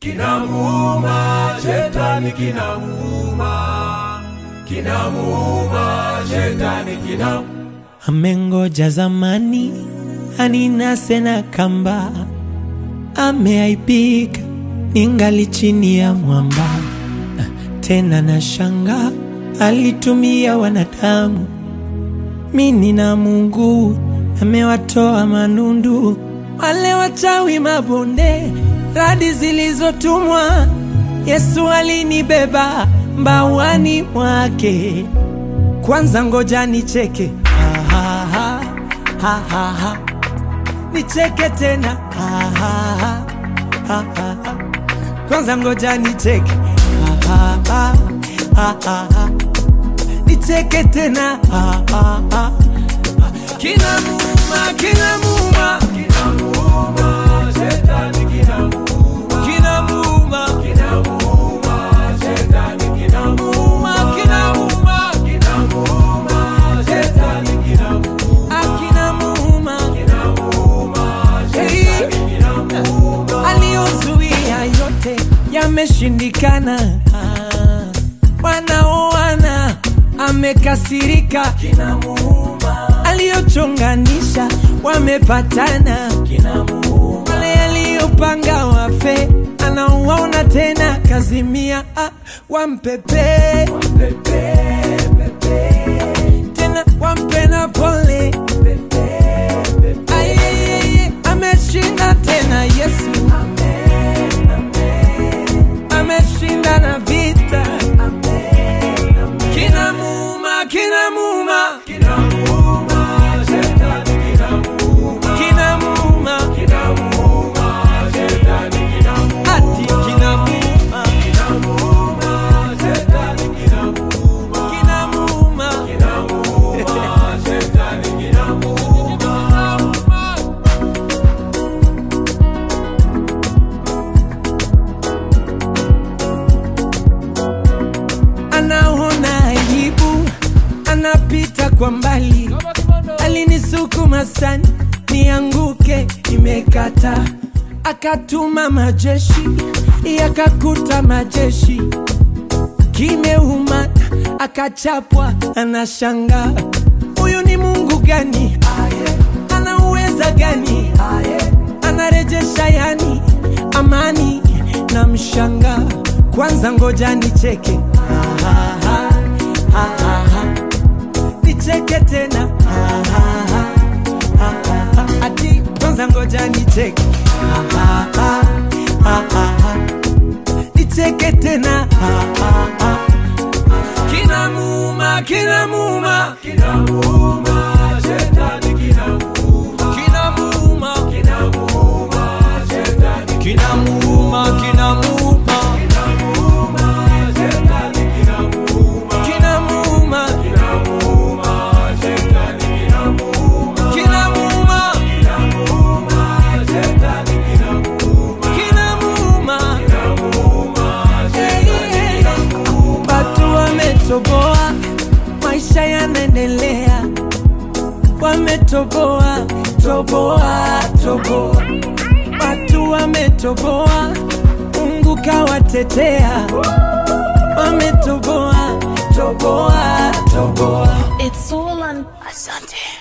kinamuuma, shetani kinamuuma, kinamuuma, shetani kinamuuma. Amengoja zamani aninase na kamba, ameaibika ningali chini ya mwamba. Tena na shanga alitumia wanadamu, mini na Mungu amewatoa manundu, wale wachawi mabonde, radi zilizotumwa. Yesu alinibeba mbawani mwake. Kwanza ngoja nicheke, ha, ha, ha, ha, ha, ha. nicheke tena, ha, ha, ha, ha, ha, ha. Kwanza ngoja nicheke, ha, ha, ha, ha, ha. nicheke tena, ha, ha, ha. Kinamuuma, kinamuuma, Kinamuuma, shetani kinamuuma, kinamuuma, kinamuuma, shetani kinamuuma, muuma, kinamuuma, kinamuuma, shetani kinamuuma, ah, kinamuuma. kinamuuma, shetani kinamuuma. aliyozuia yote yameshindikana. Ah, Wanaoana amekasirika, Kinamuuma, aliyochonganisha wamepatana, kinamuuma, wale aliyopanga wafe anawaona tena, kazimia ah, wampepe pepe, pepe, tena wampe na pole pepe, pepe. Ayeyeye, ameshinda tena Yesu Amen, amen, ameshinda na vita amen, amen. kinamuuma kinamuuma Kinamuuma, shetani kinamuuma, kinamuuma kinamuuma, shetani kinamuuma, ati kinamuuma kinamuuma, shetani kinamuuma, kinamuuma kinamuuma, shetani kinamuuma. anaona aibu anapita kwa mbali alinisukuma sana nianguke imekata akatuma majeshi yakakuta majeshi kimeuma akachapwa anashanga huyu ni mungu gani ana uweza gani anarejesha yani amani na mshanga kwanza ngoja nicheke Ha, ha, ha, ha, ha, ha. nicheke tena Ha, ha, ha, ha, ha, ha. ati kwanza ngoja nicheke Ha, ha, ha, ha, ha, ha. nicheke tena Ha, ha, ha. kinamuuma kinamuuma Kinamuuma, shetani kinamuuma, kinamuuma kinamuuma, shetani kinamuuma kinamuuma kinamuuma, shetani kinamuuma, kinamuuma kinamuuma, shetani kinamuuma, kinamuuma kinamuuma, shetani kinamuuma, kinamuuma kinamuuma, shetani kinamuuma. watu wametoboa maisha yanaendelea wametoboa toboa toboa watu wametoboa mungu kawatetea wametoboa toboa toboa It's all on Asante.